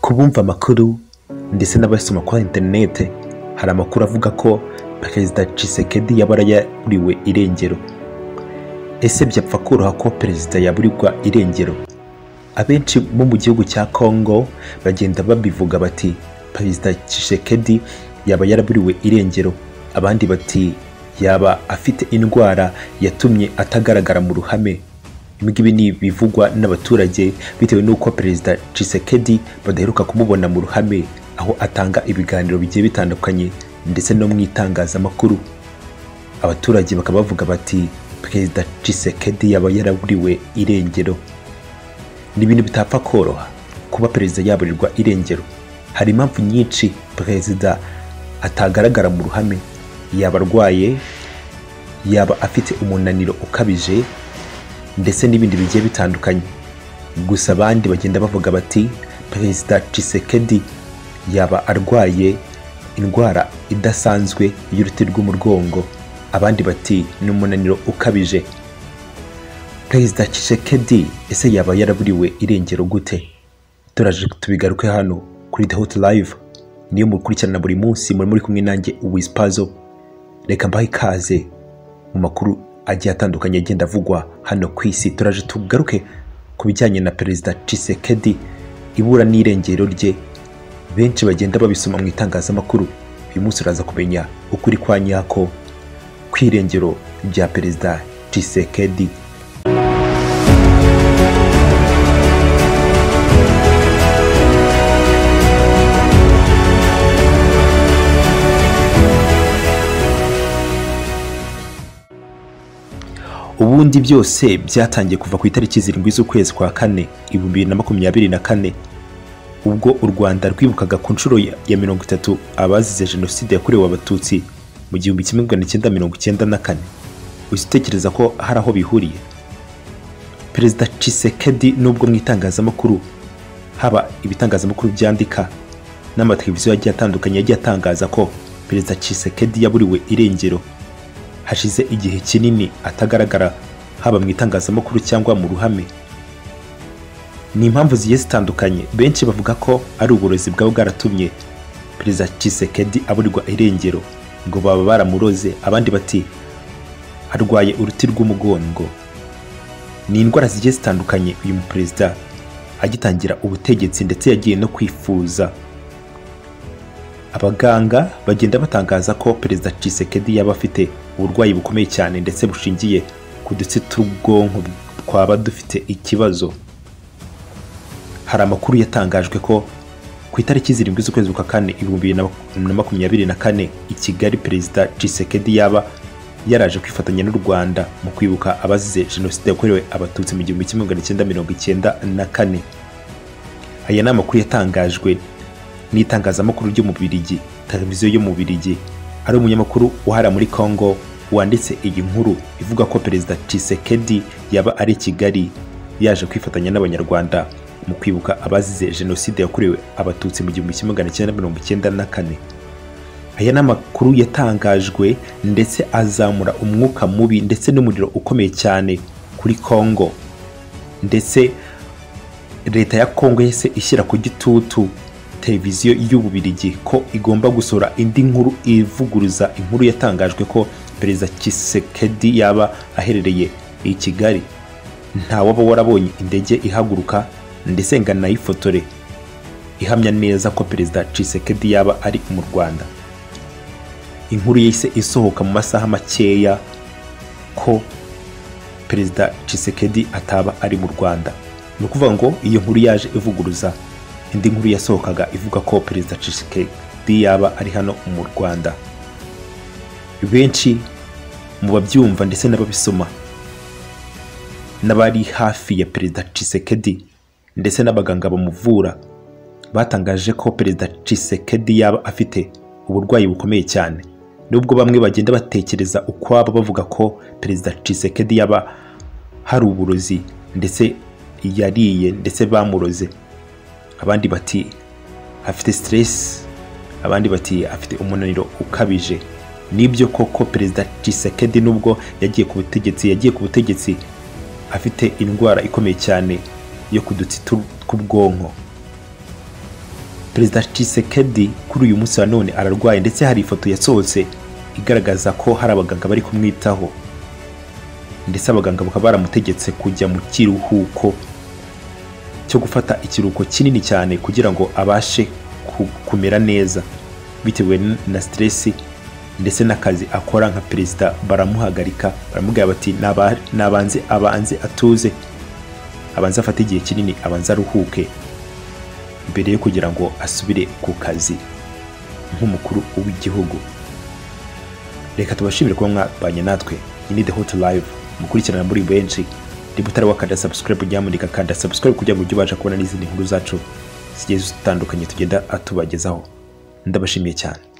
ku bumva amakuru ndetse n'abasoma kuri interinete hari amakuru avuga ko perezida Tshisekedi yaba yaburiwe irengero ese byapfa koroha ko perezida yaburirwa irengero abenshi bo mu gihugu cya congo bagenda babivuga bati perezida Tshisekedi yaba yaraburiwe irengero abandi bati yaba afite indwara yatumye atagaragara mu ruhame ibi ngibi ni ibivugwa n'abaturage bitewe n'uko perezida Tshisekedi badaheruka kumubona mu ruhame aho atanga ibiganiro bigiye bitandukanye ndetse no mu itangazamakuru abaturage bakaba bavuga bati perezida Tshisekedi yaba yaraburiwe irengero ni ibintu bitapfa koroha kuba perezida yaburirwa irengero hari impamvu nyinshi perezida atagaragara mu ruhame yaba arwaye yaba afite umunaniro ukabije ndetse n'ibindi bigiye bitandukanye gusa abandi bagenda bavuga bati perezida Tshisekedi yaba arwaye indwara idasanzwe y'uruti rw'umugongo abandi bati ni umunaniro ukabije perezida Tshisekedi ese yaba yaraburiwe irengero gute turaje tubigaruke hano kuri The Hot Live niyo mukurikirana buri munsi muri muri kumwe nanjye Uwispazo reka mbahe ikaze mu makuru agiye atandukanye agenda avugwa hano ku isi turaje tugaruke ku bijyanye na perezida Tshisekedi ibura n'irengero rye benshi bagenda babisoma mu itangazamakuru uyu munsi uraza kumenya ukuri kwa nyako ku irengero rya perezida Tshisekedi ubundi byose byatangiye kuva ku itariki zirindwi z'ukwezi kwa kane ibihumbi bibiri na makumyabiri na kane ubwo u rwanda rwibukaga ku nshuro ya- ya mirongo itatu abazize jenoside yakorewe abatutsi mu gihumbi kimwe magana cyenda mirongo icyenda na kane uhita utekereza ko hari aho bihuriye perezida Tshisekedi nubwo mu itangazamakuru haba ibitangazamakuru byandika n'amateleviziyo yagiye atandukanye yagiye atangaza ko perezida Tshisekedi yaburiwe irengero hashize igihe kinini atagaragara haba mu itangazamakuru cyangwa mu ruhame ni impamvu zigiye zitandukanye benshi bavuga ko ari uburozi bwaba bwaratumye perezida Tshisekedi aburirwa irengero ngo baba baramuroze abandi bati arwaye uruti rw'umugongo ni indwara zigiye zitandukanye uyu muperezida agitangira ubutegetsi ndetse yagiye no kwifuza abaganga bagenda batangaza ko perezida Tshisekedi yaba afite uburwayi bukomeye cyane ndetse bushingiye ku dutsi tw'ubwonko twaba dufite ikibazo hari amakuru yatangajwe ko ku itariki zirindwi z'ukwezi kwa kane ibihumbi bibiri na makumyabiri na kane i kigali perezida Tshisekedi yaba yaraje kwifatanya n'u rwanda mu kwibuka abazize jenoside yakorewe abatutsi mu gihumbi kimwe magana cyenda mirongo icyenda na kane aya ni amakuru yatangajwe n'itangazamakuru ryo mu Birigi televiziyo yo mu Birigi ari umunyamakuru uhara muri Congo wanditse iyi nkuru ivuga ko perezida Tshisekedi yaba ari i Kigali yaje kwifatanya n'abanyarwanda mu kwibuka abazize jenoside yakorewe abatutsi mu gihumbi kimwe magana cyenda mirongo icyenda na kane aya ni amakuru yatangajwe ndetse azamura umwuka mubi ndetse n'umuriro ukomeye cyane kuri Congo ndetse leta ya kongo yahise ishyira ku gitutu televiziyo y'ububirigi ko igomba gusohora indi nkuru ivuguruza inkuru yatangajwe ko perezida Tshisekedi yaba aherereye i kigali nta waba warabonye indege ihaguruka ndetse nganayifotore ihamya neza ko perezida Tshisekedi yaba ari mu rwanda inkuru yahise isohoka mu masaha makeya ko perezida Tshisekedi ataba ari mu Rwanda ni ukuvuga ngo iyo nkuru yaje ivuguruza indi nkuru yasohokaga ivuga ko perezida Tshisekedi yaba ari hano mu Rwanda benshi mu babyumva ndetse n'ababisoma n'abari hafi ya perezida Tshisekedi ndetse n'abaganga bamuvura batangaje ko perezida Tshisekedi yaba afite uburwayi bukomeye cyane nubwo bamwe bagenda batekereza ukwabo bavuga ko perezida Tshisekedi yaba hari uburozi ndetse yariye ndetse bamuroze abandi bati afite stress abandi bati afite umunaniro ukabije nibyo koko perezida Tshisekedi nubwo yagiye ku butegetsi yagiye ku butegetsi afite indwara ikomeye cyane yo ku dutsi tu- tw'ubwonko perezida Tshisekedi kuri uyu munsi wa none ararwaye ndetse hari ifoto yasohotse igaragaza ko hari abaganga bari kumwitaho ndetse abaganga bakaba baramutegetse kujya mu kiruhuko cyo gufata ikiruhuko kinini cyane kugira ngo abashe ku- kumera neza bitewe na stress ndetse n'akazi akora nka perezida baramuhagarika baramubwira bati "Naba- nabanze abanze atuze abanze afate igihe kinini abanze aruhuke mbere yo kugira ngo asubire ku kazi nk'umukuru w'igihugu reka tubashimire kuba mwabanye natwe iyi ni the hot live mukurikirana muri benshi niba utari wakanda subscribe uryamurika kanda subscribe kugira ngo ujye ubasha kubona n'izindi nkuru zacu zigiye zitandukanye tugenda atubagezaho ndabashimiye cyane